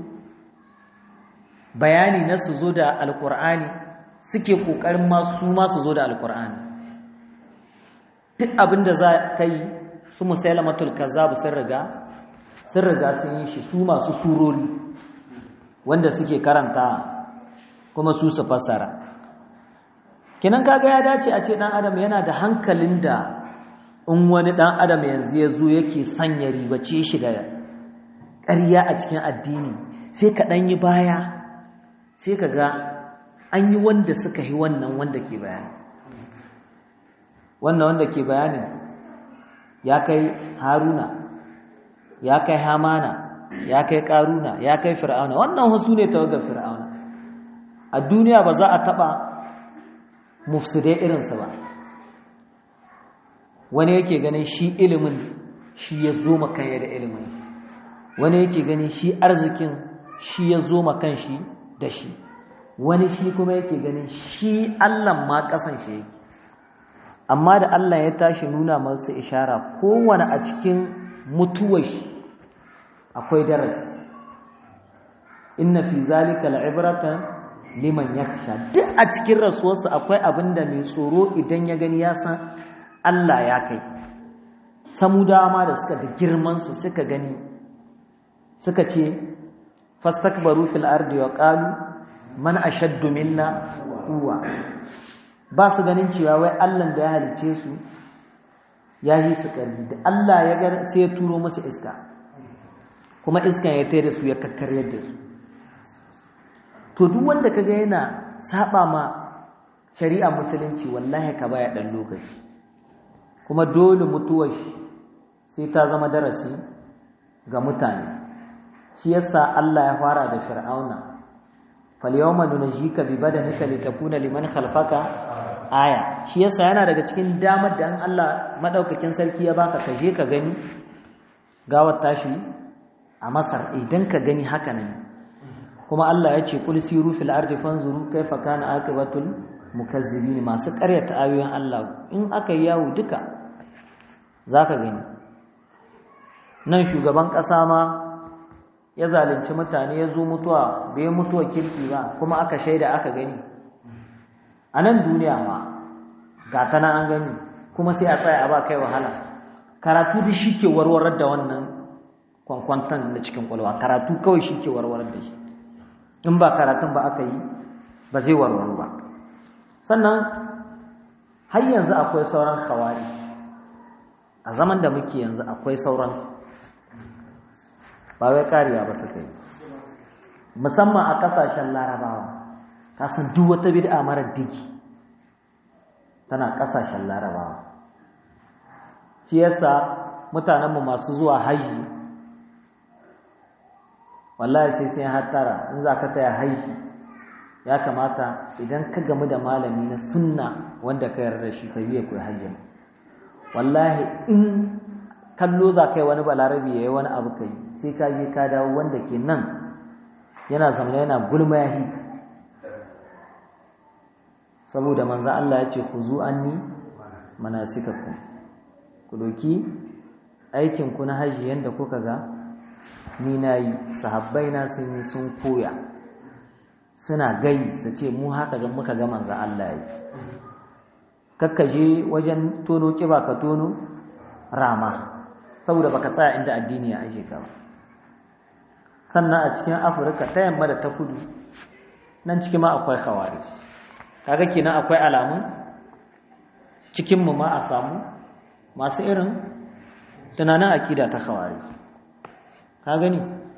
bayani na su zo da alkur'ani suke ƙoƙarin masu masu zo da alkur'ani duk abin da za ka yi su musailamatul kazzabu sun riga sun riga sun yi shi su masu surori wanda suke karanta kuma su su fassara kinan kaga ya dace a ce ɗan adam yana da hankalin da in wani ɗan adam yanzu ya zo yake sanya ribace shi da ƙarya a cikin addini sai ka ɗan yi baya sai ka ga an yi wanda suka yi wannan wanda ke bayani wannan wanda ke bayanin ya kai haruna ya kai hamana ya kai ƙaruna ya kai fir'auna wannan wasu ne tawagar fir'auna a duniya ba za a taɓa mufsidai irinsa ba wani yake ganin shi ilimin shi ya zo makanya da ilimin wani yake ganin shi arzikin shi ya zo makan shi da shi wani shi kuma yake ganin shi allah ma kasan shi yake amma da allah ya tashi nuna masu ishara kowane a cikin mutuwar shi akwai darasi inna fi zalika la'ibratan liman yakhsha duk a cikin rasuwarsa akwai abinda mai tsoro idan ya gani ya san Allah ya kai samudawa ma da suka da girmansu suka gani suka ce fastakbaru fil ardi wa qalu man ashaddu minna quwwa ba su ganin cewa wai Allah da ya halice su ya yi su ƙarfi da Allah ya ga sai ya turo musu iska kuma iskan ya tayar da su ya kakkaryar da su to duk wanda kaga yana saba ma shari'a musulunci wallahi ka baya dan lokaci kuma dole mutuwar shi sai ta zama darasi ga mutane shi yasa Allah ya fara da fir'auna falyawma nunjika bi badanika litakuna liman khalfaka aya shi yasa yana daga cikin damar da an Allah madaukakin sarki ya baka ka je ka gani gawar tashi a Masar idan ka gani haka nan kuma Allah ya ce kul siru fil ardi fanzuru kaifa kana aqibatul mukazzibin masu ƙaryata ayoyin Allah in aka yi yawo duka zaka gani nan shugaban ƙasa ma ya zalunci mutane ya zo mutuwa bai mutuwa kirki ba kuma aka shaida aka gani a nan duniya ma ga ta an gani kuma sai a tsaya a ba kai wahala karatu da shi ke warwarar da wannan kwankwantan na cikin kwalwa karatu kawai shi ke warwarar da shi in ba karatun ba aka yi ba zai warwaru ba sannan har yanzu akwai sauran kawari a zaman da muke yanzu akwai sauran ba wai kariya ba suka yi musamman a kasashen larabawa kasan duk wata bid'a marar digi tana kasashen larabawa shi yasa mutanenmu masu zuwa haji wallahi sai sai hattara in za ka taya haji ya kamata idan ka gamu da malami na sunna wanda ka yarda shi ka biya koyi hajji wallahi in kallo za ka yi wani balarabi ya yi wani abu ka yi sai ka je ka dawo wanda ke nan yana zama yana gulma yahi saboda manzo Allah ya ce ku zu anni manasikakum ku doki aikin ku na haji yanda kuka ga ni nayi sahabbai na sun yi sun koya suna gai su ce mu haka ga muka ga manzo Allah yi kakkaje wajen tono kiba ka tono rama saboda baka tsaya inda addini ya aje ka ba sannan a cikin Afirka ta yamma da ta kudu nan cikin ma akwai khawarij kaga kenan akwai alamun cikin mu ma a samu masu irin tunanin akida ta khawarij ka gani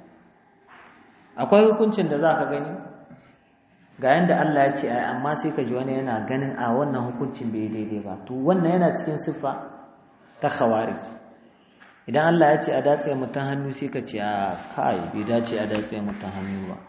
akwai hukuncin da za ka gani ga yanda Allah ya ce ai amma sai ka ji wani yana ganin a wannan hukuncin bai daidai ba to wannan yana cikin siffa ta khawarij idan Allah ya ce a datse mutum hannu sai ka ce a kai bai dace a datse mutum hannu ba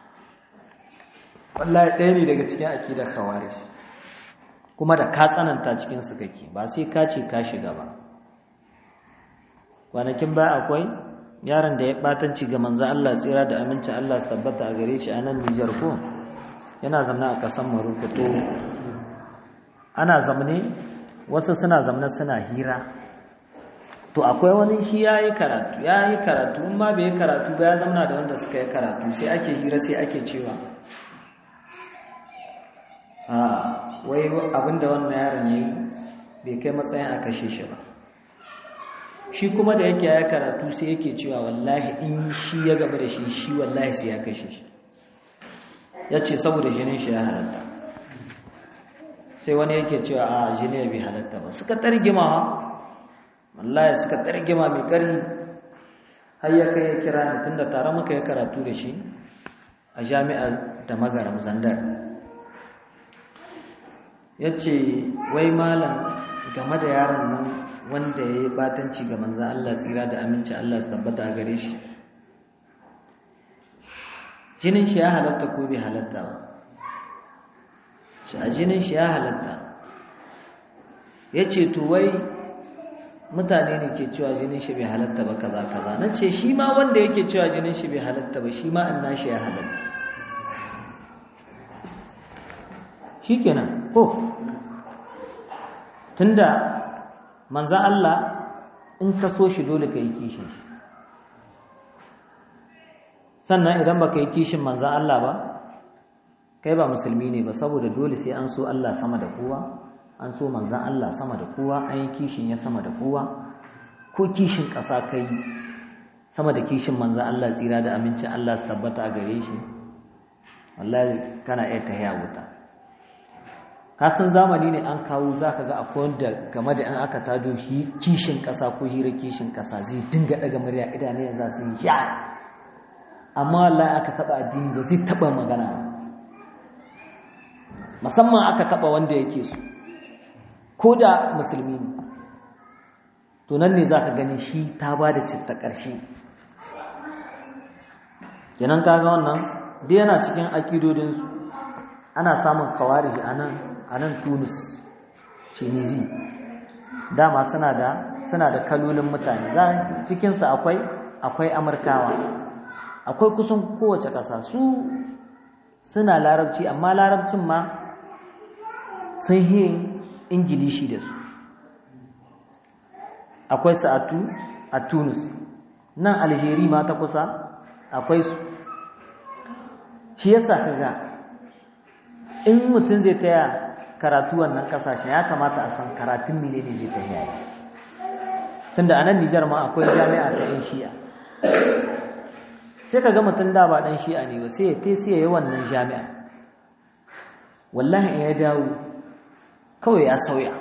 wallahi ɗaya ne daga cikin akidar khawarij kuma da ka tsananta cikin su kake ba sai ka ce ka shiga ba kwanakin ba akwai yaron da ya batanci ga manzo Allah tsira da amincin Allah su tabbata a gare shi a nan Nijar ko yana zamna a ƙasar Morocco to ana zamne wasu suna zamne suna hira to akwai wani shi ya yi karatu ya yi karatu in ma bai yi karatu ba ya zamna da wanda suka yi karatu sai ake hira sai ake cewa a wai abinda wannan yaron ya yi bai kai matsayin a kashe shi ba shi kuma da yake ya karatu sai yake cewa wallahi in shi ya gaba da shi shi wallahi sai ya kashe shi ya ce saboda jinin shi ya halatta sai wani yake cewa a jini bai halatta ba suka targima wallahi suka targima mai ƙarfi har ya kai ya kira ni tunda tare muka yi karatu da shi a jami'ar da magaram zandar ya ce wai malam game da yaron nan wanda ya yi batanci ga manzan Allah tsira da aminci Allah su tabbata a gare shi jinin shi ya halatta ko bai halatta ba shi a jinin shi ya halatta ya ce to wai mutane ne ke cewa jinin shi bai halatta ba kaza kaza na ce shi ma wanda yake cewa jinin shi bai halatta ba shi ma an nashi ya halatta shi kenan ko tunda manza Allah in ka so shi dole ka yi kishin shi sannan idan baka yi kishin manza Allah ba kai ba musulmi ne ba saboda dole sai an so Allah sama da kowa an so manzan Allah sama da kowa an yi kishin ya sama da kowa ko kishin ƙasa kai sama da kishin manzan Allah tsira da amincin Allah su tabbata a gare shi wallahi kana iya tahiya wuta kasan zamani ne an kawo za ka ga akwai wanda game da 'yan aka tado kishin ƙasa ko hira kishin ƙasa zai dinga ɗaga murya idanun za su yi ya amma wallahi aka taɓa addini ba zai taɓa magana ba musamman aka taɓa wanda yake so ko da musulmi ne to nan ne za ka gani shi ta ba da citta ƙarshe yanan kaga wannan dai yana cikin akidodinsu ana samun kawariji a nan a nan tunis tunisi dama suna da suna da kalolin mutane za cikinsu akwai akwai amurkawa akwai kusan kowace ƙasa su suna larabci amma larabcin ma sun yi ingilishi da su akwai sa'atu a tunis nan algeria ma ta kusa akwai su shi yasa kaga in mutum zai taya karatu wannan kasashen ya kamata a san karatun mine ne zai tafiya yi tunda a nan nijar ma akwai jami'a ta yan shi'a sai ka ga mutum da ba ɗan shi'a ne ba sai ya te sai ya yi wannan jami'a wallahi in ya dawo kawai ya sauya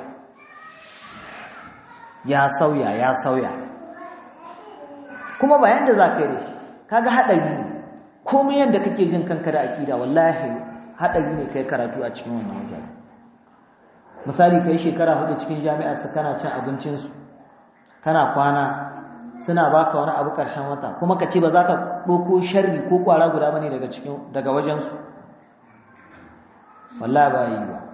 ya sauya ya sauya kuma bayan da za ka yi da shi kaga haɗari ne komai yadda kake jin kanka da akida wallahi haɗari ne kai karatu a cikin wannan wajen misali kai shekara hudu cikin jami'a su kana cin abincinsu kana kwana suna baka wani abu ƙarshen wata kuma ka ce ba za ka ɗauko sharri ko kwara guda bane daga cikin daga wajensu wallahi ba yi ba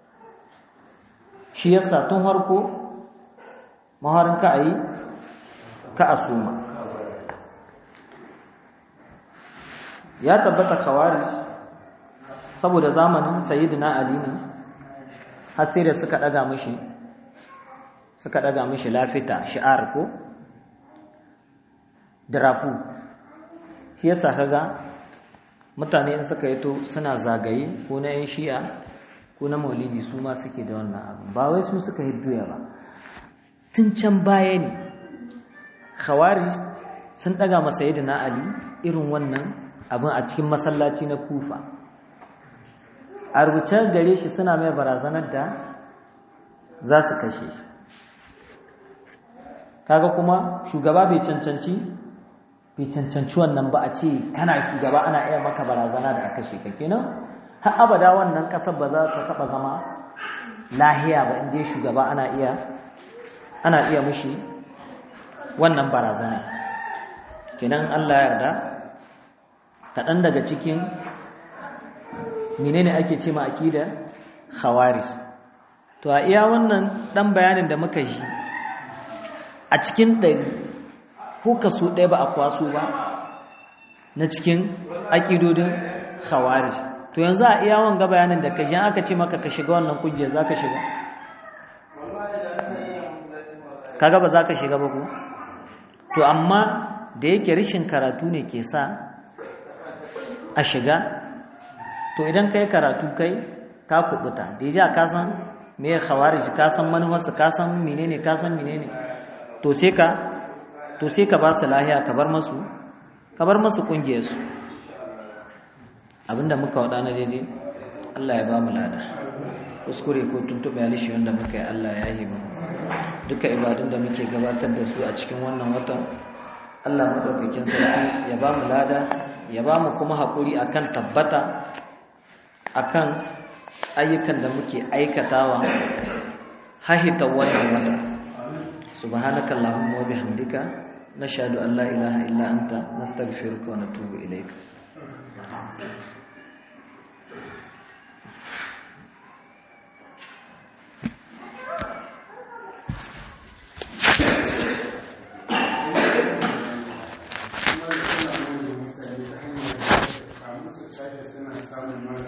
shi yasa tun harko maharin ka a yi ka a suma ya tabbata khawarij saboda zamanin sayyidina ali ne har sai da suka daga mishi suka daga mishi lafita shi'ar ko drafu shi yasa kaga mutane in suka yato suna zagaye ko na yan shi'a ko na maulidi su ma suke da wannan abu ba wai su suka hidduya ba tun can baya ne khawarij sun daga masa na ali irin wannan abin a cikin masallaci na kufa a rubuce gare shi suna mai barazanar da za su kashe shi kaga kuma shugaba bai cancanci bai cancanci wannan ba a ce kana shugaba ana iya maka barazana da aka kashe ka kenan har abada wannan kasar ba za ta taba zama lahiya ba inda shugaba ana iya ana iya mushi wannan barazana kenan Allah yarda kaɗan daga cikin menene ake ce ma akida khawarij to a iya wannan ɗan bayanin da muka yi a cikin ɗari ko kaso ɗaya ba a kwaso ba na cikin akidodin khawarij to yanzu a iya wanga bayanin da kaji aka ce maka ka shiga wannan kungiyar za ka shiga kaga ba za ka shiga ba ko to amma da yake rashin karatu ne ke sa a shiga to idan ka yi karatu kai ka kubuta da ya ka san me ya khawarij ka san manufarsa ka san menene ka san menene to sai ka to sai ka ba su lahiya ka bar masu ka bar masu kungiyarsu abinda muka wada na daidai Allah ya ba mu lada kuskure ko tuntuɓe alishi wanda muka yi Allah ya yi mu duka ibadun da muke gabatar da su a cikin wannan watan Allah madaukakin sarki ya ba mu lada ya ba mu kuma haƙuri akan tabbata akan ayyukan da muke aikatawa hahita wannan wata subhanaka allahumma wa bihamdika nashhadu an la ilaha illa anta nastaghfiruka wa natubu ilayka